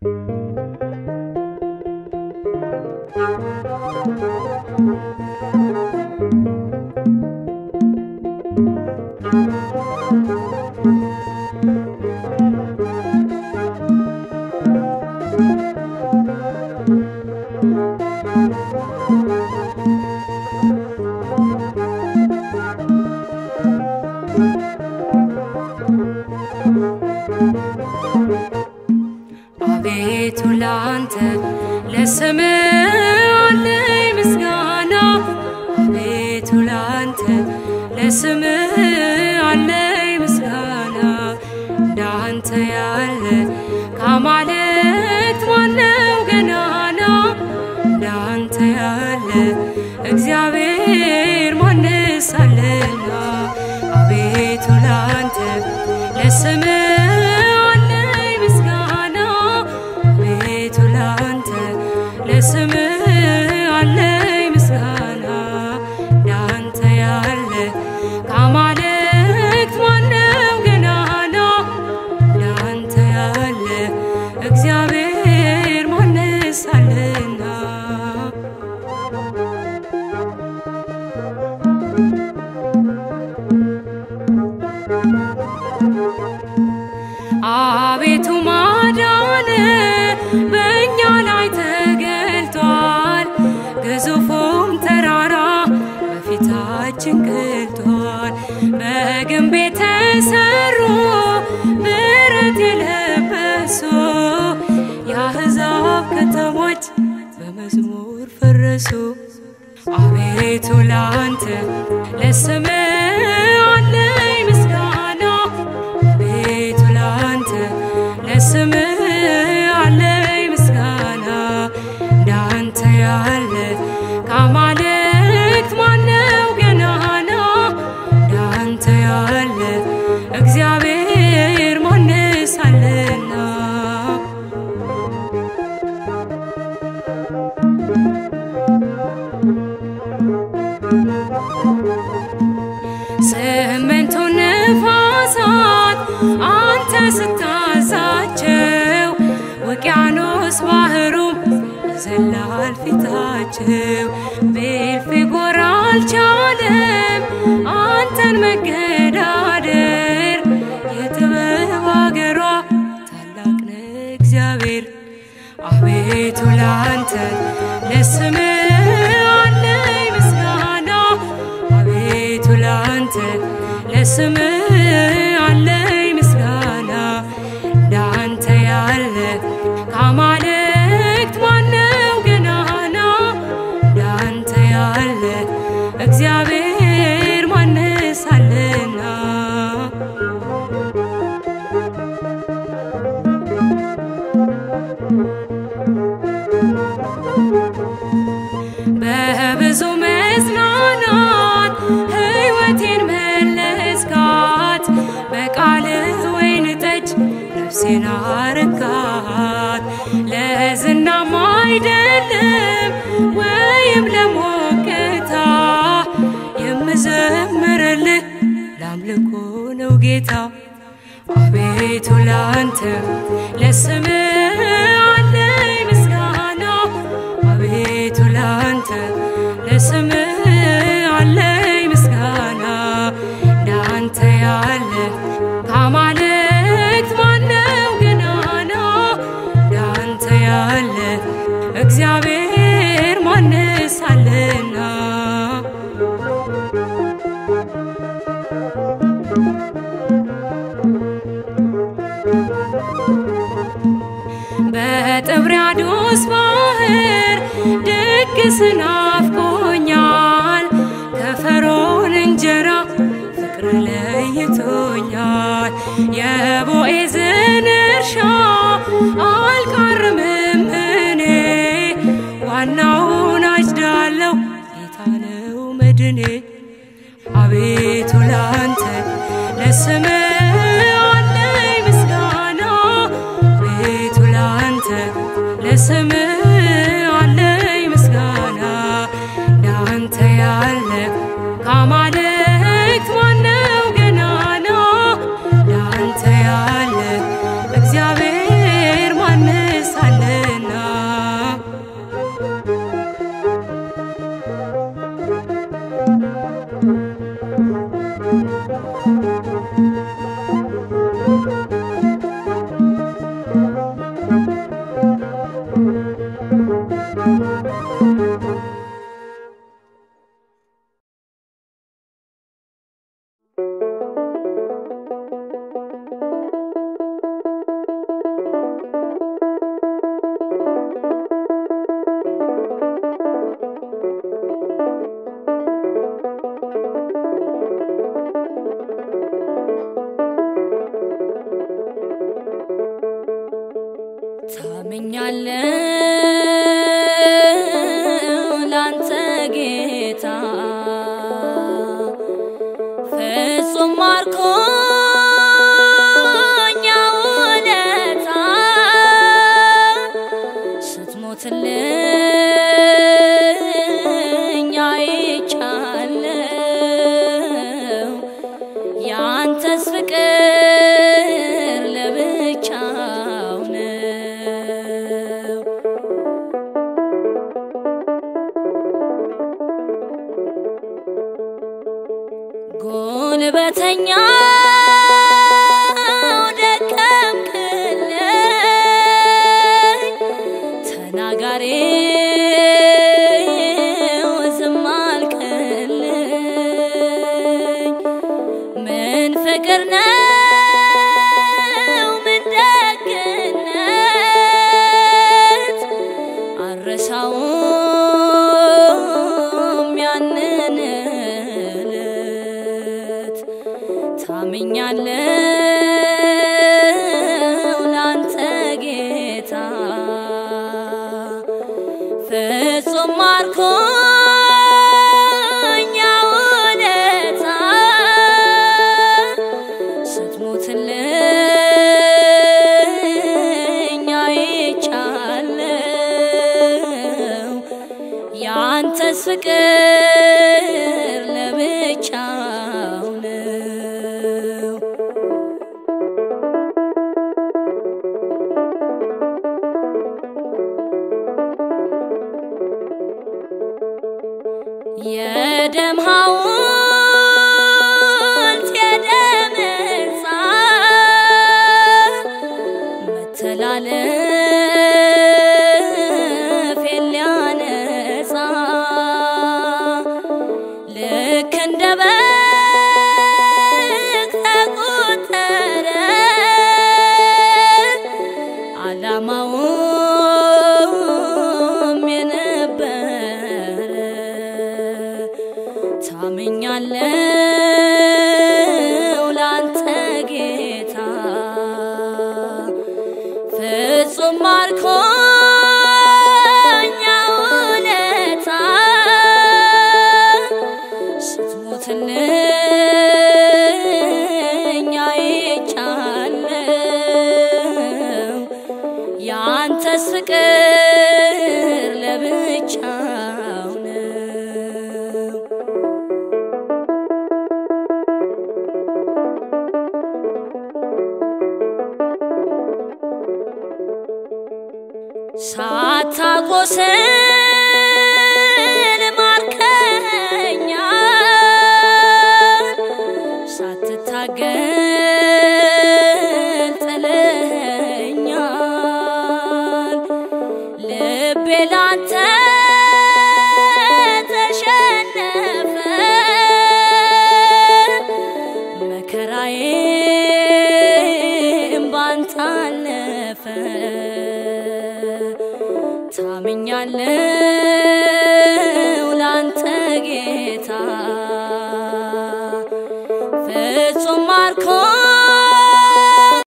አቤቱ ላንተ ለስም አለኝ ምስጋና አቤቱ ላንተ ለስም አለኝ ምስጋና እንዳንተ ያለ ከአማልክት ማነው ገናና እንዳንተ ያለ እግዚአብሔር ማንስ አለና አቤቱ ላንተ ለስም አለኝ ምስጋና አቤቱ ላንተ ለስም አለኝ ምስጋና እንዳንተ ያለ ከአማልክት ማነው ገናና እንዳንተ ያለ እግዚአብሔር ማንስ አለና አቤቱ ማዳን በእኛ ላይ ተገልጧል፣ ግዙፉም ተራራ በፊታችን ገልጧል። በግንብ የተሰሩ ብረት የለበሱ የአሕዛብ ከተሞች በመዝሙር ፈረሱ። አቤቱ ላንተ ለስም አለኝ ምስጋና አቤቱ ላንተ ለስም አለኝ ምስጋና እንዳንተ ያለ ከአማልክት ማነው ገናና እንዳንተ ያለ እግዚአብሔር ማንስ አለና ስምንቱ ነፋሳት አንተ ስታዛቸው ውቅያኖስ ባህሩ ይዘላል ፊታቸው ቤልፌጎር አልቻለም አንተን መገዳደር የጥበብ አገሯ ታላቅ ነህ እግዚአብሔር አቤቱ ላንተ ለስም አለኝ ምስጋና አቤቱ ላንተ ለስም አለኝ ምስጋና እንዳንተ ያለ ከአማልክት ማነው ገናና እንዳንተ ያለ እግዚአብሔር ማንስ አለና በብዙ መጽናናት ሕይወቴን መለስካት፣ በቃልህ ወይን ጠጅ ነፍሴን አረካት። ለዝናም አይደለም ወይም ለሞቅታ የምዘምርልህ ለአምልኮ ነው ጌታ። አቤቱ ላንተ ለስም አለኝ ምስጋና አቤቱ ላንተ ለስም አለኝ ምስጋና እንዳንተ ያለ ከአማልክት ማነው ገናና እንዳንተ ያለ እግዚአብሔር ማንስ አለና በጥብርያዶስ ባህር ድግስ ናፍቆኛል፣ ከፈርዖን እንጀራ ፍቅር ለይቶኛል። የቦዔዝን እርሻ አልቃርምም እኔ ዋናውን አጭዳለሁ ጌታ ነው መድኔ። አቤቱ ላንተ ለስም አለኝ ምስጋና አቤቱ ላንተ ለስም አለኝ ምስጋና እንዳንተ ያለ ከአማልክት ማነው ገናና እንዳንተ ያለ እግዚአብሔር ማንስ ታምኛለው ላንተ ጌታ ፍጹም ማርኮኛ ውለታ ስትሞትልኝ አይቻለው ያንተስ ፍቅር ለብቻው ነው። ጉልበተኛው ደከምክልኝ፣ ተናጋሪው ዝም አልክልኝ። ምን ፍቅር ነው ምን ደግነት አረሳውም ያንን ዕለት ታምኛለው ላንተ ጌታ ፍጹም ማርኮኛ ውለታ ስትሞትልኝ አይቻለው ያንተስ ፍቅር ለብቻው ነው። የደም ሐውልት የደም ሕንፃ መተላለፌን ሊያነጻ ልክ እንደ በግ ተቆጠረ ዓላማውም የነበረ ታምኛለው ላንተ ጌታ ፍጹም ማርኮኛ ውለታ ስትሞትልኝ አይቻለው ያንተስ ፍቅር ለብቻው ነው። ሳታቆስል ማርከኛል፣ ሳትታገል ጥለኸኛል። ልቤ ላንተ ተሸነፈ መከራዬም ባንተ አለፈ ታምኛለው